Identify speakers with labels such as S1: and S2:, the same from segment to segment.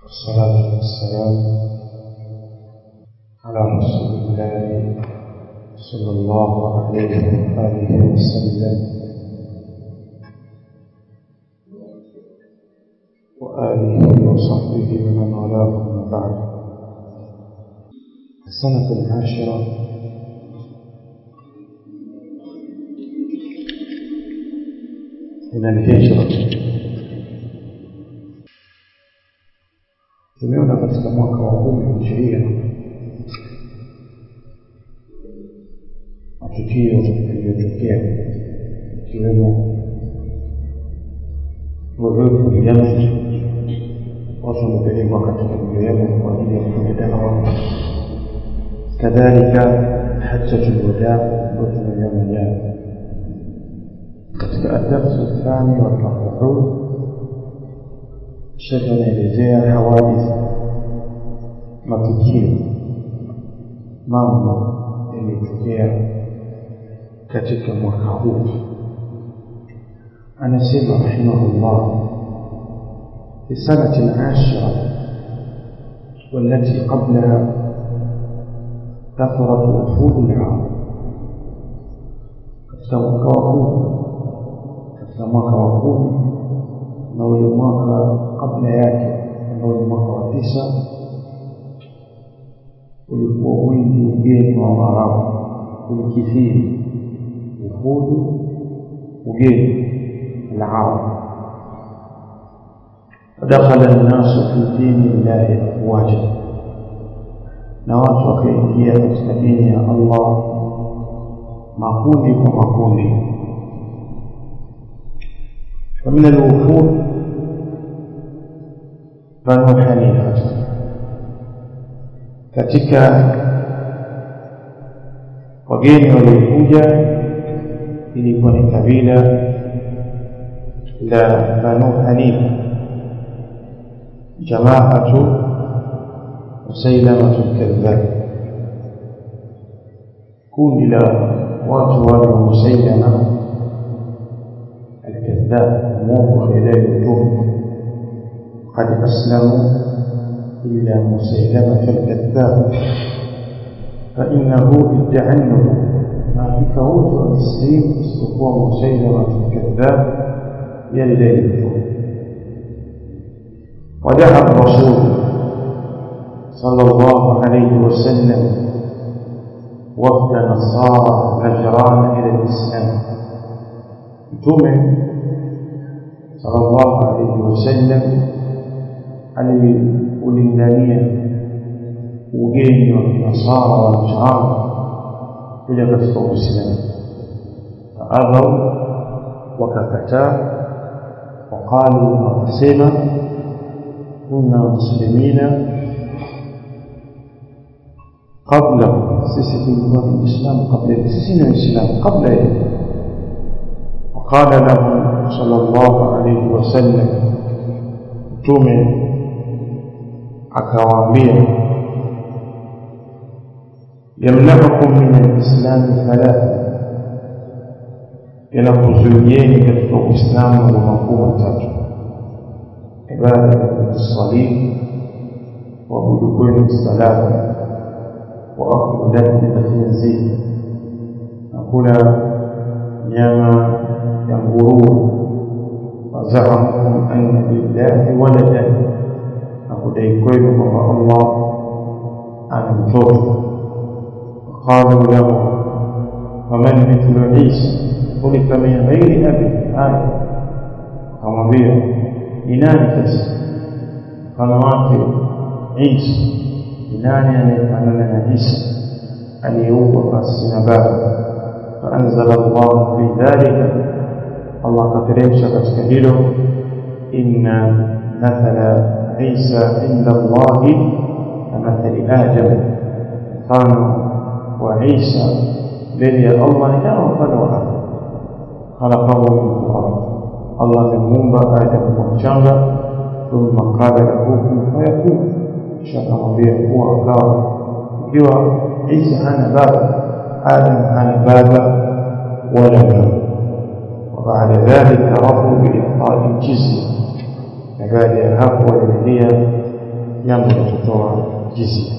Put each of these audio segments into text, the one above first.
S1: والصلاة والسلام على رسول الله صلى الله عليه وآله وسلم وآله وصحبه ومن والاه أما بعد السنة العاشرة من الهجرة tumeona katika mwaka wa kumi hijiria matukio yaliyotokea ikiwemo urefu Yemen, watu wamepelekwa katika mji Yemen kwa ajili ya kufanya dawa, kadhalika hajjatul wadaa ambayo tumeiona jana. Katika adarsu thani warrabiun shekhe anaelezea hawadith matukio mambo yaliyotokea katika mwaka huu anasema rahimahullah في السنة العاشرة والتي قبلها كثرت وفود العرب katika mwaka wa kumi katika mwaka wa kumi na ule mwaka kabla yake ambao ni mwaka wa tisa ulikuwa wingi ugeni wa Waarabu ulikithiri uhudu ugeni العرب فدخل الناس في دين الله أفواجا نوات وكيفية katika ya Allah makundi kwa makundi ومن الوفود بنو حنيفة katika wageni waliokuja ilikuwa ni kabila la banu hanifa jamaatu musailamatu lkadhab kundi la watu wale wa musailama الكذاب موضع إليه الجمع قد أسلموا إلا مسيلمة الكذاب فإنه ادعى النبوة ما في فوت التسليم استقوى مسيلمة الكذاب يلي الجمع ودعا الرسول صلى الله عليه وسلم وفد نصارى نجران إلى الإسلام mtume sallallahu alaihi wasallam aliulingania ugeni wa kinasara wa Najran kuja katika Uislamu faadhau wakakataa waqalu wakasema kunna muslimina qabla sisi tulikuwa ni Uislamu kabla sisi ni Waislamu kabla yeye قال له صلى الله عليه وسلم mtume akawaambia yamnaukum min alislami thalatha yanakuzuieni katika uislamu wa makuu matatu ibada salib waabudu kwenu salama wa aklu lahmi alkhinzir na kula nyama ya nguruwe wazaamkum anna lillahi waladan na kudai kwenu kwamba allah ana mtoto qalu lahu waman mithlu isa kulika min ghairi abi aya akamwambia ni nani sasa mfano wake isa ni nani anayefanana na isa aliyeumbwa pasi na baba فأنزل الله في ذلك الله كترمش كتكهيله إن مثل عيسى عند الله كمثل آدم كانوا وعيسى بني الله لا وفنوا آدم خلقه من الله الله من مومبا آدم ومشانغا ثم قال له كن فيكون شاء ربيه هو أكار ikiwa Isa hana baba Adam hana baba wala mama وبعد ذلك رضوا بإعطاء الجزية na baada ya hapo waliridhia jambo la kutoa jizia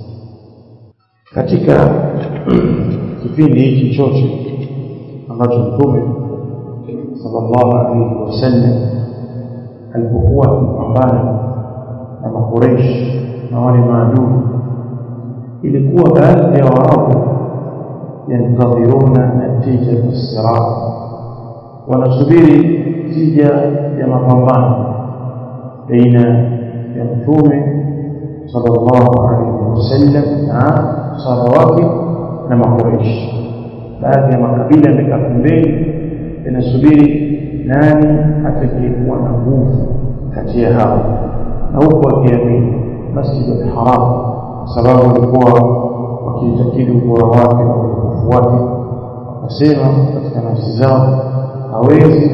S1: katika kipindi hiki chote ambacho mtume sallallahu alaihi wasallam alipokuwa akipambana na makureishi na wale maadui ilikuwa baadhi ya waarabu yantadhiruna natija siraa wanasubiri tija ya mapambano baina ya mtume sallallahu alaihi wasallam na sahaba wake na makureishi baadhi ya makabila yamekaa pembeni yanasubiri nani atakayekuwa na nguvu kati ya hao na huku wakiamini masjid al-haram kwa sababu walikuwa wakiitakidi ubora wake na utukufu wake wakasema katika nafsi zao hawezi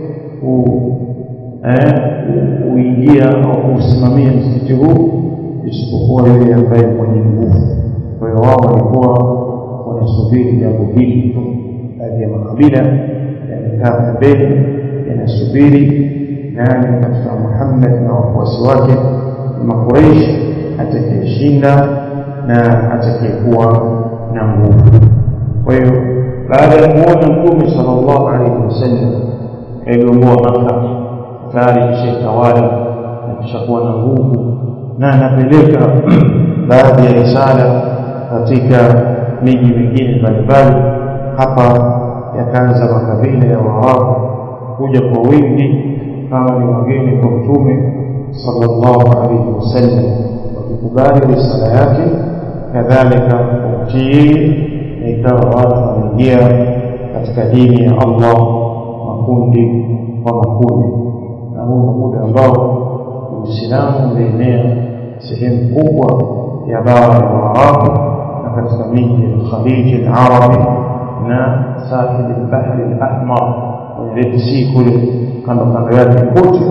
S1: kuingia au kuusimamia msikiti huu isipokuwa yule ambaye mwenye nguvu kwa hiyo wao walikuwa wanasubiri jambo hili tu baadhi ya makabila yamekaa pembeni yanasubiri nani katika Muhammad na wafuasi wake makureishi atakayeshinda na atakayekuwa na nguvu kwa hiyo baada ya kuona mtume sallallahu alaihi wasallam aliongoa Makka tayari kishaitawala na kishakuwa na nguvu na anapeleka baadhi ya risala katika miji mingine mbalimbali hapa yakaanza makabila ya Waarabu kuja kwa wingi kama ni wageni kwa mtume sallallahu alaihi wasallam wakikubali risala yake kadhalika kumtii na ikawa watu wanaingia katika dini ya Allah makundi kwa makundi na huu ni muda ambao Uislamu umeenea sehemu kubwa ya bara ya Waarabu na katika miji ya Khaliji al-Arabi na sahil al-Bahri al-Ahmar kwenye Red Sea kule kando kando yake kote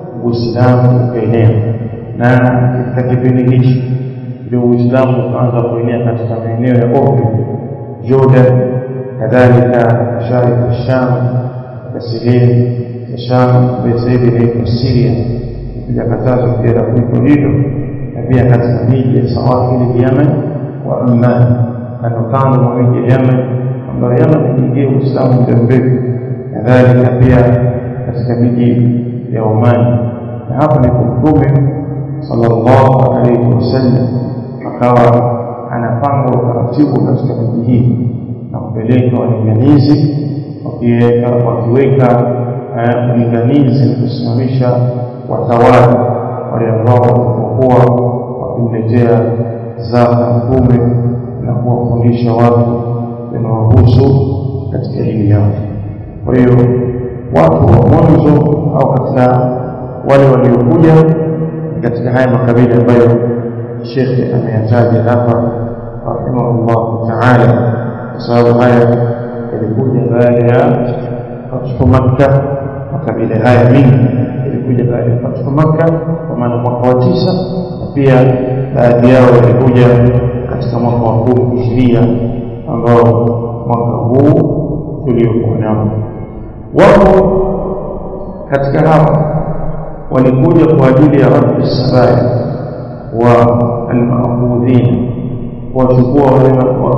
S1: Uislamu ukaenea na katika kipindi hichi ndio Uislamu ukaanza kuenea katika maeneo ya Oman Jordan kadhalika mashariki ya Sham na sehemu ya Sham ambayo sasa hivi inaitwa Syria kuja katazo pia la kuliko hilo na pia katika miji ya Sawahili Yemen wa Amman kando kando mwa miji ya Yemen ambayo Yemen iliingia Uislamu muda mrefu kadhalika pia katika miji ya Oman na hapa ndipo Mtume sallallahu alaihi wasallam akawa anapanga utaratibu katika miji hii na kupeleka walinganizi wakiweka wakiweka ulinganizi na kusimamisha watawala wale ambao walipokuwa wakimletea zaka mtume na kuwafundisha watu yanayohusu katika dini yao kwa hiyo watu wa mwanzo au katika wale waliokuja katika haya makabila ambayo shekhe ameyataja hapa rahimahullahu taala kwa sababu haya yalikuja baada ya fathu makka makabila haya mingi yalikuja baada ya fathu makka kwa maana mwaka wa tisa na pia baadhi yao yalikuja katika mwaka wa kumi hijiria ambao mwaka huu tuliokuwa nao wapo katika hawa walikuja kwa ajili ya rabbi sabaya wa almaabudhin kuwachukua wale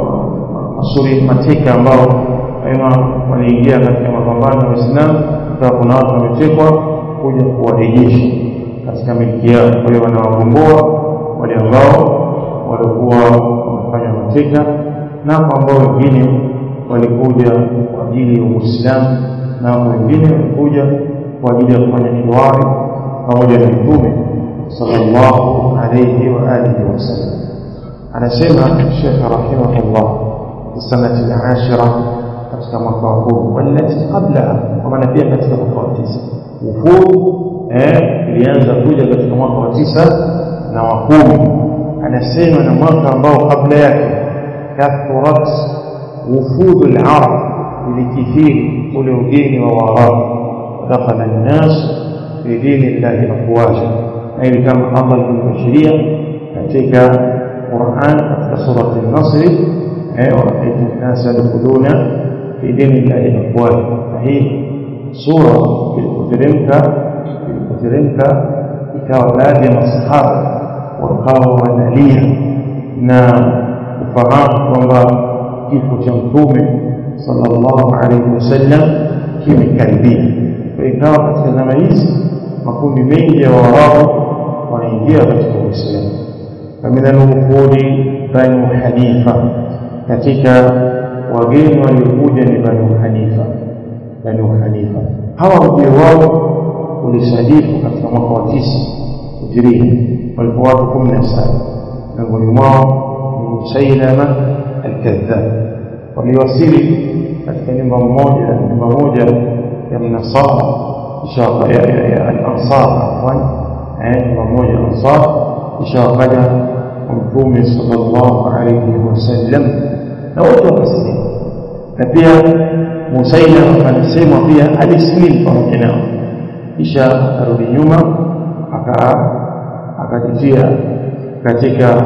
S1: masuri mateka ambao wema waliingia katika mapambano ya Waislamu ikawa kuna watu wametekwa kuja kuwarejesha katika miliki yao. Kwa hiyo wanawagomboa wale ambao walikuwa wamefanya mateka, na ambao wengine walikuja kwa ajili ya Uislamu, na wengine walikuja kwa ajili ya kufanya hiwari pamoja na Mtume sallallahu alayhi wa alihi wasallam. Anasema Sheikh rahimahullah fi sanati al-ashira katika mwaka wa kumi walati qablaha, kwa maana pia katika mwaka wa tisa wufud eh, ilianza kuja katika mwaka wa tisa na wa kumi. Anasema na mwaka ambao kabla yake kathurat wufudu al-arab, ilikithiri ule ugeni wa Waarabu, dakhala an-nas fi dini llahi afwaja, na ili kama Allah alivyobashiria katika Qur'an katika surati an-Nasr ورأيت الناس يدخلون في دين الله أفواجا فهي سورة بالكترمكا بالكترمكا ikawa baadhi ya masahaba wakawa wanalia na kufahamu kwamba kifo cha mtume sallallahu alaihi wasallam kimekaribia kwa ikawa katika zama hizi makundi mengi ya waarabu wanaingia katika uislamu فمن الوفود بنو حنيفة katika wageni waliokuja ni banu hanifa banu hanifa hawa ujio wao ulisadifu katika mwaka wa tisa hijiria walipo watu kumi na saba miongoni mwao ni musailama alkadhab waliwasili katika nyumba mmoja nyumba moja ya mnasara ya alansar afwan nyumba moja ansar kisha wakaja mtume sallallahu alayhi wasallam na wote wakasilimu na pia Musailama anasema pia alisilimu pamoja nao kisha akarudi nyuma aka akajitia katika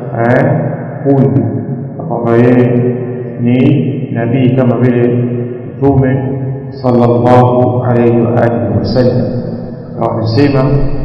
S1: kundi kwamba yeye ni nabii kama vile mtume sallallahu alayhi wa alihi wasallam akawa anasema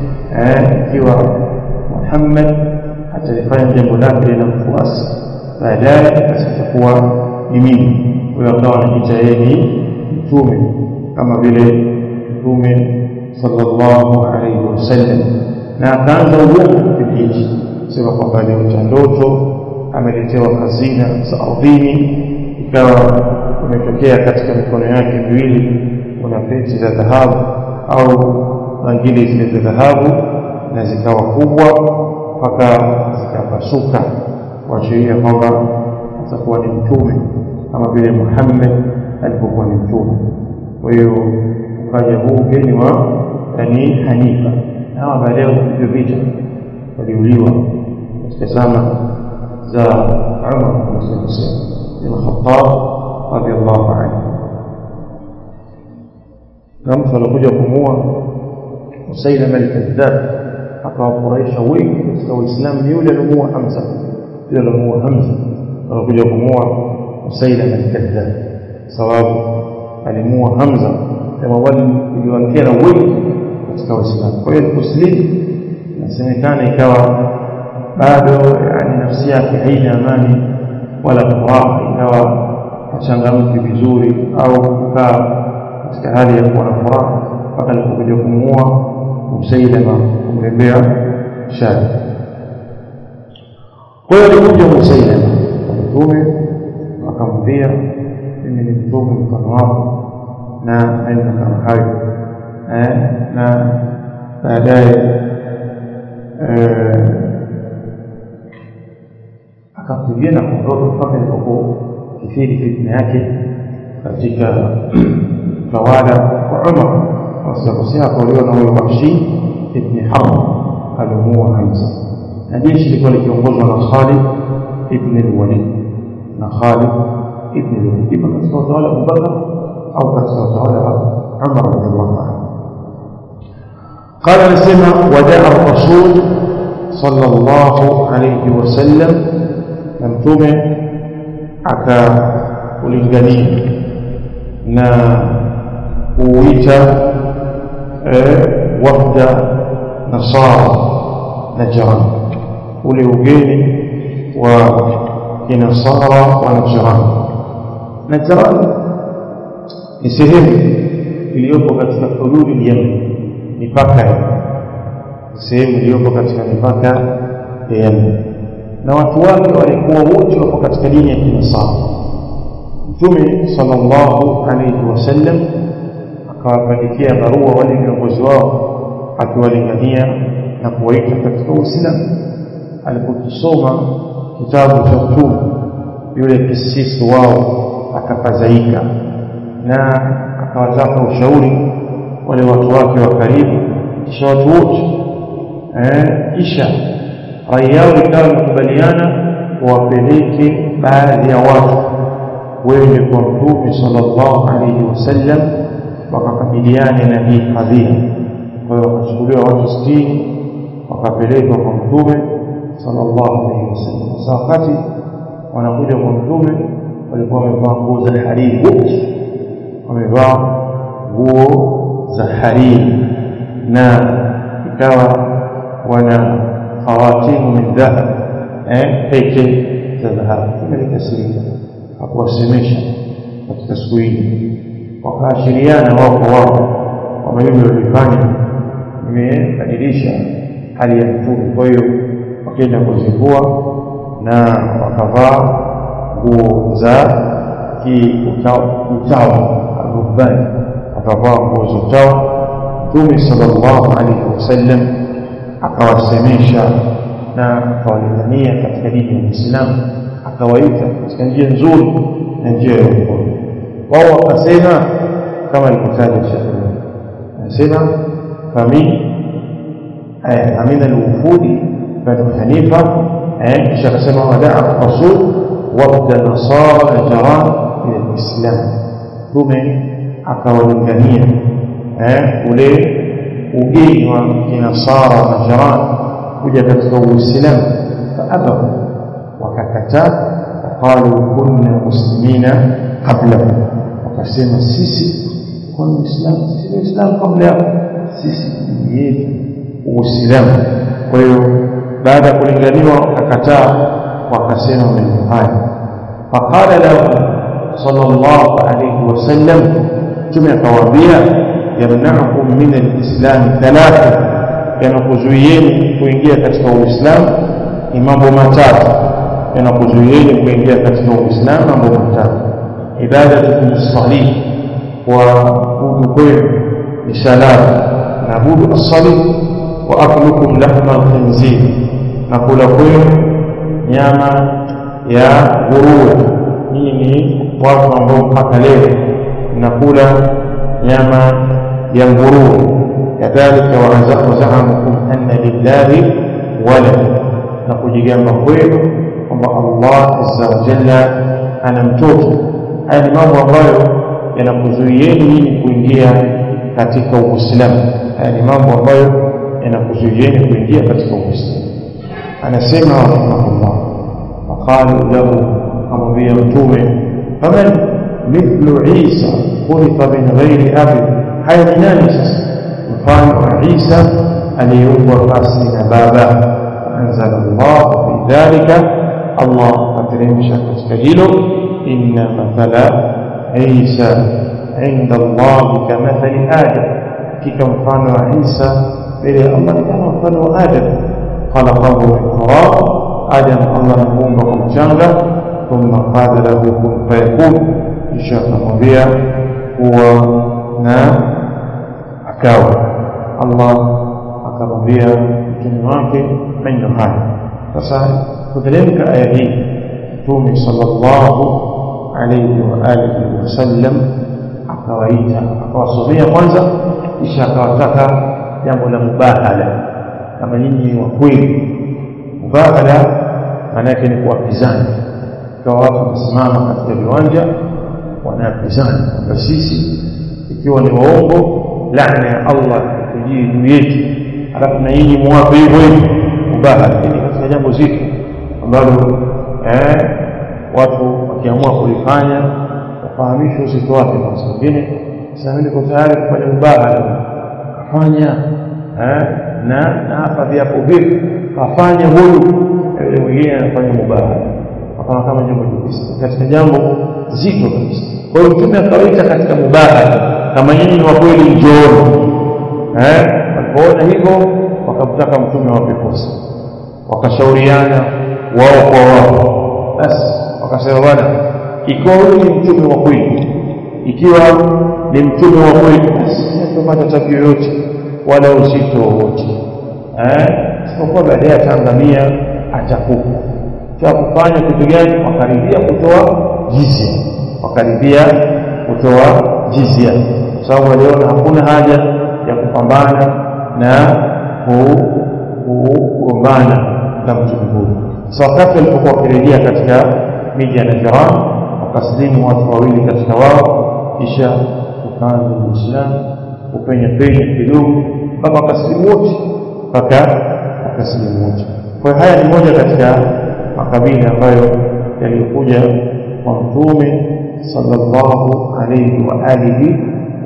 S1: ikiwa Muhammad atalifanya jambo lake lina mfuasi baadaye asitakuwa ni mimi huyo akawa anajiita yeye ni mtume kama vile mtume sallallahu alaihi wasallam na akaanza uongo kipindi hichi sema kwamba aliota ndoto ameletewa hazina za ardhini ikawa umetokea katika mikono yake miwili kuna peti za dhahabu au bangili zile za dhahabu na zikawa kubwa mpaka zikapasuka kuashiria kwamba atakuwa ni mtume kama vile Muhammad alipokuwa ni mtume. Kwa hiyo ukaja huu ugeni wa Bani Hanifa, na hawa baadaye kupigwa vita, waliuliwa katika zama za Umar bin Khattab radhiallahu anhu, na mtu alikuja kumua Musailama al-Kadhdhab akawafurahisha wengi katika Uislamu ni yule alimuua Hamza yule alimuua Hamza alikuja kumuua Musailama al-Kadhdhab sababu alimuua Hamza kama wale iliwakera wengi katika Uislamu kwa hiyo kuslimu inasemekana ikawa bado yani nafsi yake haina amani wala furaha ikawa hachangamki vizuri au kukaa katika hali ya kuwa na furaha mpaka alipokuja kumuua Musailama kumlembea shari. Kwa hiyo alikuja Musailama mtume akamwambia, mimi ni mtume mfano wako na maneno kama hayo eh, na baadaye akakimbia na kuondoka mpaka ilipokuwa kifiri fitna yake katika utawala wa Umar wasikosea akauliwa na huyo Wahshi ibn Harb alimuua Hamza na jeshi lilikuwa likiongozwa na Khalid ibn al-Walid na Khalid ibn al-Walid ima katika utawala wa Abubakar au katika utawala wa Umar radhiallahu anhu قال نسمع ودعا الرسول صلى الله عليه وسلم ممتومه aka ulingania na kuita wafda nasara najran ule ugeni wa kinasara wa najran najran ni sehemu iliyopo katika hududi Yemen mipaka ya sehemu iliyopo katika mipaka ya Yemen na watu wake walikuwa wote wako katika dini ya kinasara mtume sallallahu alayhi wasallam akawapandikia barua wale viongozi wao akiwalingania na kuwaita katika Uislamu alipokisoma kitabu cha mtume yule kisisi wao akafadhaika na akawataka ushauri wale watu wake wa karibu kisha watu wote eh, kisha rai yao ikawa imekubaliana wapeleke baadhi ya watu wende kwa mtume sallallahu alaihi wasallam wakakabiliane na hii kadhia kwa hiyo wakachukuliwa watu sitini wakapelekwa kwa mtume sallallahu alaihi wasallam sasa wakati wanakuja kwa mtume walikuwa wamevaa nguo za hariri wote wamevaa nguo za hariri na ikawa khawatimu min dhahab eh pete za dhahabu tumelikasirika hakuwasemesha katika siku hili wakaashiriana wao kwa wao kwamba hivyo walifanya imebadilisha hali ya mtume kwa hiyo wakaenda kuzivua na wakavaa nguo za kiutawa arubani wakavaa nguo za utawa mtume sallallahu alaihi wasallam akawasemesha na akawalingania katika dini ya Uislamu akawaita katika njia nzuri na njia ya uongozi wao wakasema kama alivyotaja Sheikh anasema fami amina alwufudi banu hanifa kisha akasema wadaa rasul wabda nasara najaran ila lislam tume akawalingania ule ugeni wa kinasara najaran kuja katika uislamu faabau wakakataa waqalu kunna muslimina qablahu wakasema sisi kwa muislamu sisi waislamu kabla yao sisi dini yetu uislamu kwa hiyo baada ya kulinganiwa wakakataa wakasema maneno haya faqala lahu sallallahu alayhi wasallam mtume akawaambia yamnaukum min alislam thalatha yanakuzuieni kuingia katika uislamu ni mambo matatu yanakuzuieni kuingia katika uislamu mambo matatu ibadatukum salih waabudu kwenu ni salama naabudu assalih wa aklukum lahma alkhinzir na kula kwenu nyama ya nguruwe nyinyi ni watu ambao mpaka leo mnakula nyama ya nguruwe kadhalika wazamukum anna lillahi walad na kujigamba kwenu kwamba Allah azza wa jalla ana mtoto haya ni mambo ambayo yanakuzuieni nyinyi kuingia katika uislamu haya ni mambo ambayo yanakuzuieni kuingia katika uislamu anasema rahimahullah faqalu lahu akamwambia mtume faman mithlu isa khuliqa min ghairi abi haya ni nani sasa mfano wa isa aliyeumbwa pasi na baba anzala llah fi dhalika allah akateremsha katika hilo inna mathala isa inda allahi kamathali adam hakika mfano wa isa mbele ya allah ni kama mfano wa adam khalaqahu min turab adam allah amemuumba kwa mchanga thumma qala lahu kun fayakun kisha akamwambia kuwa na akawa allah akamwambia mtume wake maneno haya sasa kuteremka aya hii mtume sallallahu alayhi wa alihi wasallam akawaita akawasomea kwanza kisha akawataka jambo la mubahala kama nyinyi ni wa kweli mubahala maana yake ni kuwapizana kwa watu wamesimama katika viwanja wanapizana kwamba sisi ikiwa ni waongo laana ya Allah ikijii juu yetu alafu na nyinyi muwape hivyo hivyo mubahala hili katika jambo zito ambalo eh, watu wakiamua kulifanya wafahamishwe uzito wake kwa sababu wengine sasa niko tayari kufanya mubahala kafanya eh, na na hapa viapo vipi kafanya huyu yule mwingine anafanya mubahala akawa kama jambo jepesi katika jambo zito kabisa kwa hiyo mtume akawaita katika mubahala kama nyinyi ni wa kweli njooni eh walipoona hivyo wakamtaka mtume wape fursa wakashauriana wao kwa wao basi wakasema bwana ikiwa huyu ni mtume wa kweli ikiwa ni mtume wa kweli basi hatupata tabu yoyote wala uzito wowote eh isipokuwa baadaye ataangamia atakufa cha kufanya kitu gani wakaribia kutoa jizia wakaribia kutoa jizia kwa sababu waliona hakuna haja ya kupambana na kugombana na mtume huyu sasa wakati walipokuwa wakirejea katika miji ya Najran wakasilimu watu wawili katika wao kisha ukaanza Uislamu upenya penya kidogo mpaka wakasilimu wote mpaka wakasilimu wote kwa hiyo haya ni moja katika makabila ambayo yaliyokuja kwa mtume sallallahu alayhi wa alihi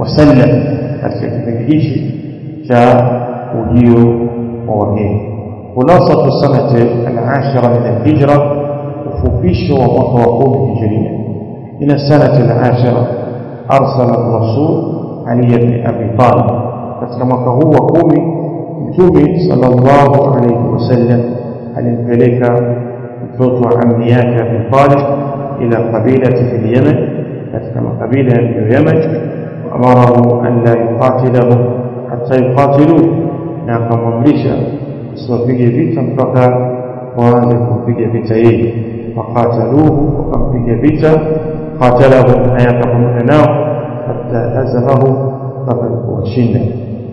S1: wasallam katika kipindi hichi cha ujio wa wageni خلاصة السنة العاشرة من الهجرة وفوبيش ومقوم هجرية من السنة العاشرة أرسل الرسول علي بن أبي طالب كما هو قومي mtume sallallahu alayhi wasallam alimpeleka mtoto wa ammi yake Abi Talib ila qabilati fil Yaman katika makabila ya Yaman amarahu an la yuqatilahu hatta yuqatilu na akamwamrisha usiwapige vita mpaka waanze kumpiga vita yeye faqataluhu wakampiga vita qatalahum hayaka pamoja nao hatta hazamahu mpaka kuwashinda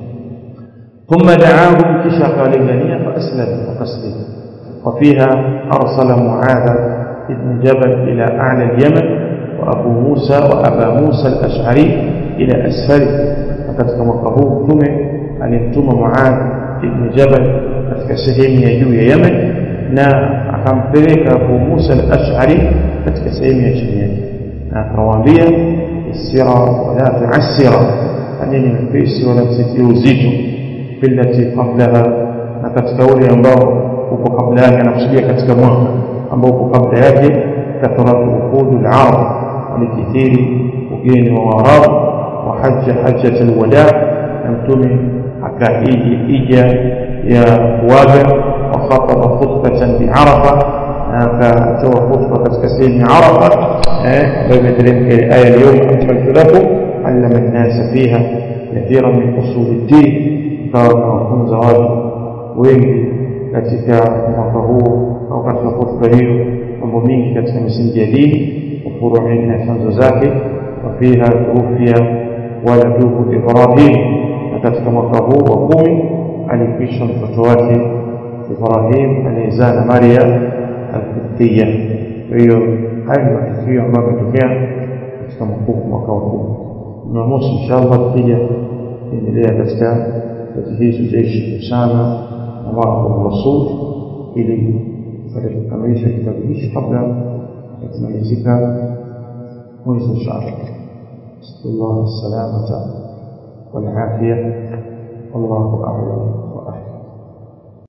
S1: ثم دعاهم كشا قالوا فأسلم وقسلم وفيها أرسل معاذ بن جبل إلى أعلى اليمن وأبو موسى وأبا موسى الأشعري إلى أسفله فقد توقفوه ثم أن يكتم معاذ بن جبل katika sehemu ya juu ya Yemen na akampeleka Abu Musa al-Ash'ari katika sehemu ya chini yake na akamwambia isira wala tu'assira aneni mpesi wala msitie uzito billati qablaha na katika ule ambao uko kabla yake anakusudia katika mwaka ambao uko kabla yake kathratu ukhudul arab alikithiri ugeni wa waarabu wa hajja hajjat alwada na mtume akaiji ija ya kuaga wa khataba khutbatan biarafa na akatoa khutba katika sehemu ya arafa ambayo imeteremka ile aya leo akmaltu lakum allama an-nasa fiha kathira min usuli ddin ikawa tunawafunza watu wengi katika mwaka huu au katika hotuba hiyo mambo mingi katika misingi ya dini wafuruhi na chanzo zake wafiha tuufia waladuhu ibrahim na katika mwaka huu wa kumi alikwisha mtoto wake ibrahim aliyezaa na maria alkiptiya kwa hiyo hayo ni matukio ambayo yametokea katika mwaka wa kumi jumamosi inshallah tukija endelea katika تجهيز جيش أسامة ومعه الرسول ili kupata kukamilisha kitabu hichi kabla ya kumalizika mwezi insha allah nasalullah salamata walafia wallahu alam